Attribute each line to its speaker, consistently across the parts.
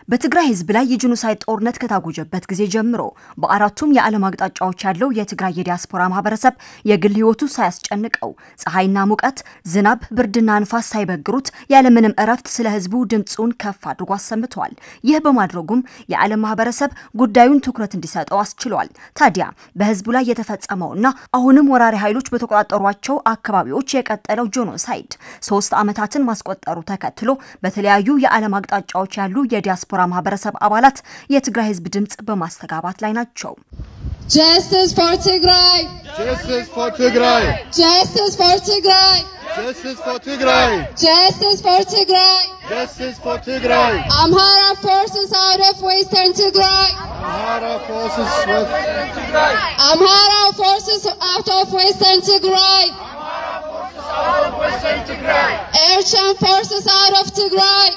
Speaker 1: በትግራይ ህዝብ ላይ የጄኖሳይድ ጦርነት ከታወጀበት ጊዜ ጀምሮ በአራቱም የዓለም አቅጣጫዎች ያለው የትግራይ የዲያስፖራ ማህበረሰብ የግል ህይወቱ ሳያስጨንቀው ፀሐይና ሙቀት፣ ዝናብ፣ ብርድና ንፋስ ሳይበግሩት ያለምንም እረፍት ስለ ህዝቡ ድምፁን ከፍ አድርጎ አሰምተዋል። ይህ በማድረጉም የዓለም ማህበረሰብ ጉዳዩን ትኩረት እንዲሰጠው አስችሏል። ታዲያ በህዝቡ ላይ የተፈጸመውና አሁንም ወራሪ ኃይሎች በተቆጣጠሯቸው አካባቢዎች የቀጠለው ጄኖሳይድ ሶስት ዓመታትን ማስቆጠሩ ተከትሎ በተለያዩ የዓለም አቅጣጫዎች ያሉ የዲያስፖራ ማህበረሰብ አባላት የትግራይ ህዝብ ድምፅ በማስተጋባት ላይ ናቸው።
Speaker 2: Justice for Tigray!
Speaker 3: Justice for Tigray!
Speaker 2: Justice for Tigray!
Speaker 3: Justice for Tigray!
Speaker 2: Justice for Tigray!
Speaker 3: Justice for Tigray!
Speaker 2: Amhara forces out of Western Tigray!
Speaker 3: Amhara forces with
Speaker 2: Amhara forces out of Western Tigray! Eritrean forces out of Tigray!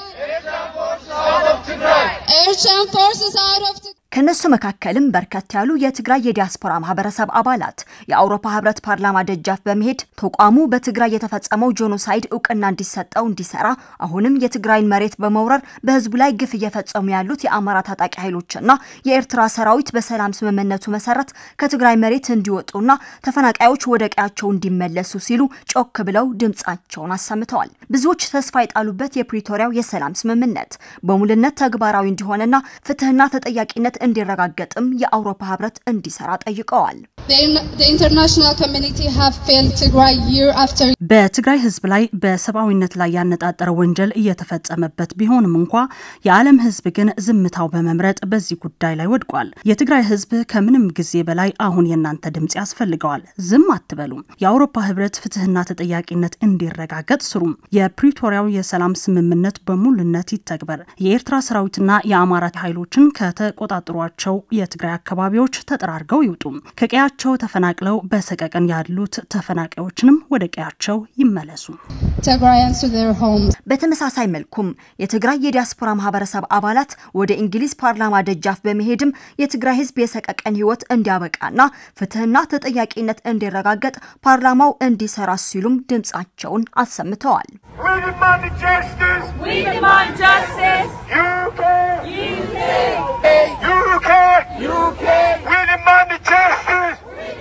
Speaker 2: Eritrean forces out of Tigray!
Speaker 1: ከነሱ መካከልም በርከት ያሉ የትግራይ የዲያስፖራ ማህበረሰብ አባላት የአውሮፓ ህብረት ፓርላማ ደጃፍ በመሄድ ተቋሙ በትግራይ የተፈጸመው ጄኖሳይድ እውቅና እንዲሰጠው እንዲሰራ አሁንም የትግራይን መሬት በመውረር በህዝቡ ላይ ግፍ እየፈጸሙ ያሉት የአማራ ታጣቂ ኃይሎችና የኤርትራ ሰራዊት በሰላም ስምምነቱ መሰረት ከትግራይ መሬት እንዲወጡና ተፈናቃዮች ወደ ቀያቸው እንዲመለሱ ሲሉ ጮክ ብለው ድምጻቸውን አሰምተዋል። ብዙዎች ተስፋ የጣሉበት የፕሪቶሪያው የሰላም ስምምነት በሙልነት ተግባራዊ እንዲሆንና ፍትህና ተጠያቂነት እንዲረጋገጥም የአውሮፓ ህብረት እንዲሰራ ጠይቀዋል።
Speaker 2: The international community have failed Tigray year after year.
Speaker 4: በትግራይ ህዝብ ላይ በሰብአዊነት ላይ ያነጣጠረ ወንጀል እየተፈጸመበት ቢሆንም እንኳ የዓለም ህዝብ ግን ዝምታው በመምረጥ በዚህ ጉዳይ ላይ ወድቋል። የትግራይ ህዝብ ከምንም ጊዜ በላይ አሁን የእናንተ ድምፅ ያስፈልገዋል። ዝም አትበሉም። የአውሮፓ ህብረት ፍትህና ተጠያቂነት እንዲረጋገጥ ስሩም። የፕሪቶሪያው የሰላም ስምምነት በሙሉነት ይተግበር። የኤርትራ ሰራዊትና የአማራ ኃይሎችን ከተቆጣጠሯቸው የትግራይ አካባቢዎች ተጠራርገው ይውጡ። ከቀያቸው ተፈናቅለው በሰቀቀን ያሉት ተፈናቃዮችንም ወደ ቀያቸው ይመለሱ።
Speaker 2: Tigrayans to their homes.
Speaker 1: በተመሳሳይ መልኩም የትግራይ የዲያስፖራ ማህበረሰብ አባላት ወደ እንግሊዝ ፓርላማ ደጃፍ በመሄድም የትግራይ ህዝብ የሰቀቀን ህይወት እንዲያበቃና ፍትህና ተጠያቂነት እንዲረጋገጥ ፓርላማው እንዲሰራ ሲሉም ድምጻቸውን አሰምተዋል።
Speaker 3: We demand justice!
Speaker 5: We demand justice.
Speaker 3: UK!
Speaker 5: UK.
Speaker 3: UK! UK! We demand justice!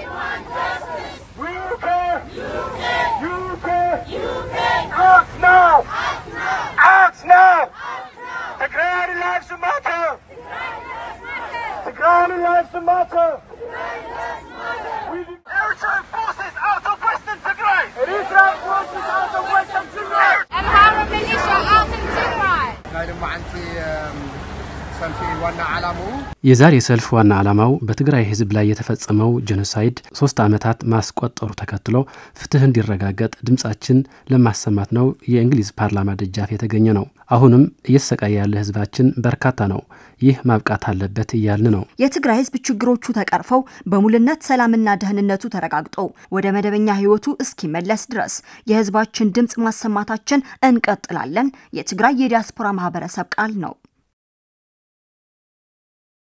Speaker 3: UK! UK! Act now! Act now! Tigray lives matter! Tigray lives matter! We de- Eritrean forces out of Western Tigray! Eritrean forces out of Western Tigray!
Speaker 5: Amhara militia out in Tigray.
Speaker 6: ናይ ልማዓንቲ ሰልፊ ዋና ዓላምኡ
Speaker 7: የዛሬ ሰልፍ ዋና ዓላማው በትግራይ ህዝብ ላይ የተፈጸመው ጄኖሳይድ ሶስት ዓመታት ማስቆጠሩ ተከትሎ ፍትህ እንዲረጋገጥ ድምፃችን ለማሰማት ነው የእንግሊዝ ፓርላማ ደጃፍ የተገኘ ነው። አሁንም እየተሰቃየ ያለ ህዝባችን በርካታ ነው። ይህ ማብቃት አለበት እያልን ነው።
Speaker 1: የትግራይ ህዝብ ችግሮቹ ተቀርፈው በሙልነት ሰላምና ደህንነቱ ተረጋግጦ ወደ መደበኛ ህይወቱ እስኪመለስ ድረስ የህዝባችን ድምፅ ማሰማታችን እንቀጥላለን የትግራይ የዲያስፖራ ማህበረሰብ ቃል ነው።